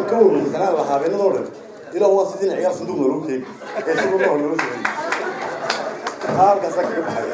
ka warwarsanaan lahaa habeenadoo dhan ilaa waa sidii ciyaar sanduuq naloo keegi ee si walba naloo sheegay halkaasaa kaga baxaya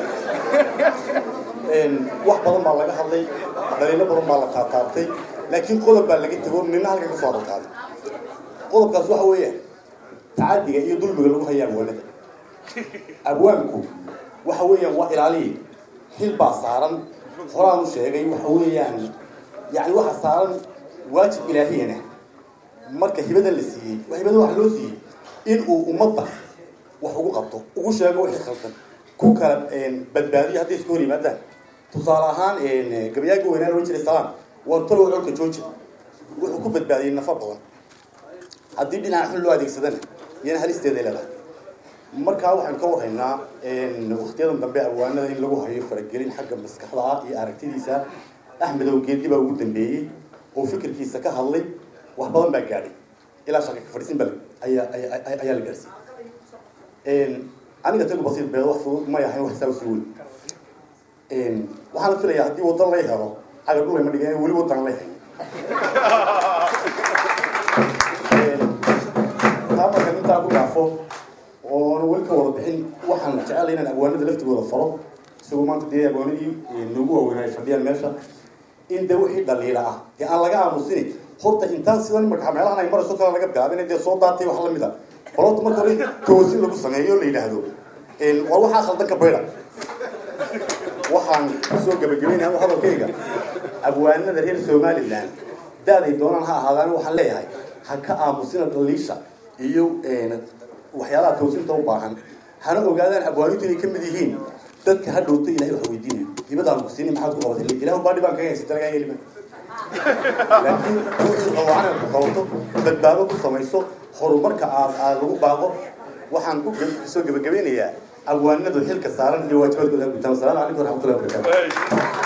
wax badan baa laga hadlay dhaliilo badan baa la taataabtay laakiin qodob baa laga tego nina halkan ka soo adalkaaday qodobkaas waxa weeyaan tacadiga iyo dulmiga lagu haya abwaanada abwaanku waxa weeyaan waa ilaaliye xil baa saaran horaan u sheegay waxa weeyaan yani waxa saaran waajib ilaahiyana marka hibada la siiyey hibada waxa loo siiyey in uu ummadda wax ugu qabto ugu sheego wixii khaldan ku kala badbaadiyo hadday iska hor yimaadaan tusaale ahaan gabayaaga weynaan ohan jiray salaan waa talow colka jooji wuxuu ku badbaadiyey nafa badan haddii dhinaca xun loo adeegsadana iyana halisteeday leedahay markaa waxaynu ka warhaynaa waktiyadan dambe abwaanada in lagu hayo faragelin xagga maskaxda ah iyo aragtidiisa axmedow geedi baa ugu dambeeyey oo fikirkiisa ka hadlay wax badan baa gaadhay ilaa shaka ka fadhiisin baa ayaa ayaa la gaadhsiiyey aniga tagu basiir beed wax fudud may ahayn wax saa usii weyn waxaana filayaa haddii waddan lay helo caga dhulay ma dhigan weli waddan lay hayn taa marka intaa ku dhaafo oona weli ka wada bixin waxaan jecelahay inaan abwaanada laftigooda faro isagoo maanta dee abwaanadii noogu waaweyn ay fadhiyaan meesha in dee wixii dhaliila ah dee aan laga aamusini horta intaan sidan imaka meelahan ay marayso kale laga bilaabin dee soo daatay wax lamid a balota marka hore toosin lagu sameeyo la yidhaahdo war waxaa khaldan ka baydha waxaan kusoo gabagabaynaha hadalkayga abwaanada reer somaliland daaday doonaan ha ahaadaan waxaan leeyahay ha ka aamusina dhaliisha iyo waxyaalaha toosinta u baahan hana ogaadaan abwaanintu inay ka mid yihiin dadka ha dhowto ilahay wax weydiinayo dibadaan ku siini maxaad ku qabatay ilah baa dhibaan kaga haysata lagaa yeelima laakiin wixii qawacan ku qabato badbaado ku samayso horumarka aad aad lagu baaqo waxaan ku soo gabagabeynayaa abwaanadu xilka saaran iyo waajibaadkooda gutaan wasalaamu calaykum waraxmatullahi wabarakatu